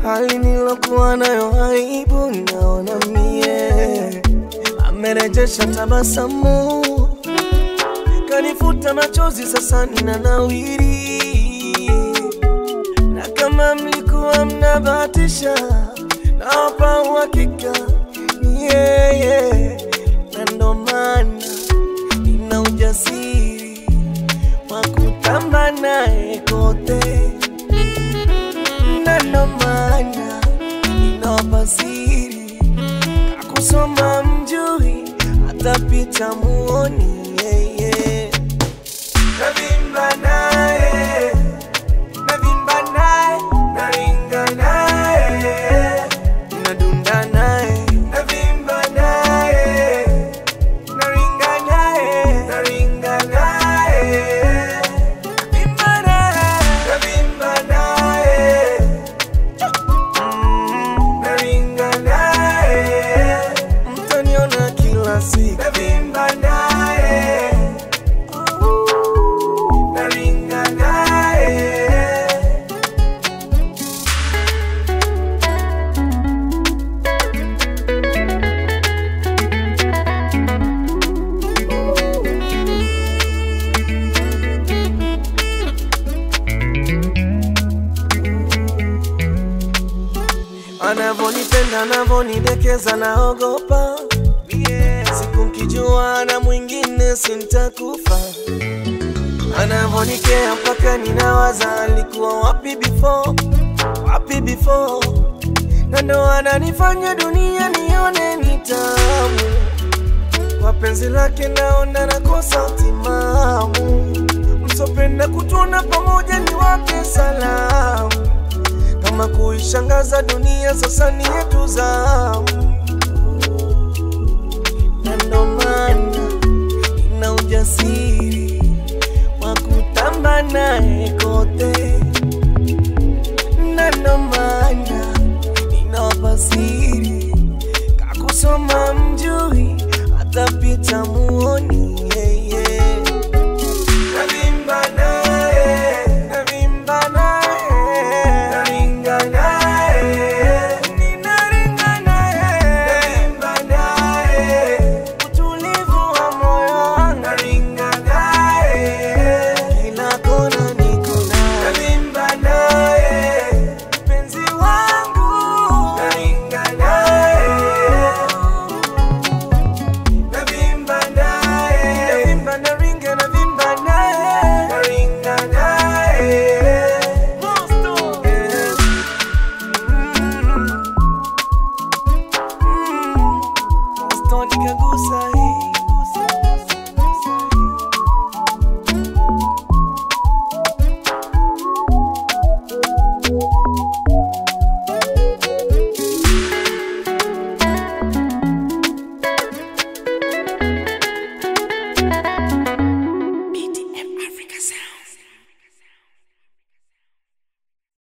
hali nilokuwa nayo aibu, naona mie amerejesha tabasamu, kanifuta machozi, sasa nina nawiri. Na kama mlikuwa mnabahatisha, nawapa uhakika ni yeye, na ndo maana nina ujasiri wa kutamba naye kote na ndo maana ninawapa siri kusoma mjui hata picha muoni yeye navimba naye navimba naye naringa naye nadunda naye navimba naye naringa naye naringa naye navimba naye navimba naye naringa naye mtaniona kila siku navimba naye naringa naye Anavonipenda, anavonidekeza, naogopa siku nkijua na mwingine sintakufa. Anavonikea mpaka ninawaza alikuwa wapi before, wapi before, na ndo ananifanya dunia nione ni tamu. Kwa penzi lake naona nakosa utimamu, msopenda kutuona pamoja ni wape salamu kama kuishangaza dunia sasa ni yetu zamu, na ndo maana nina ujasiri wa kutamba naye kote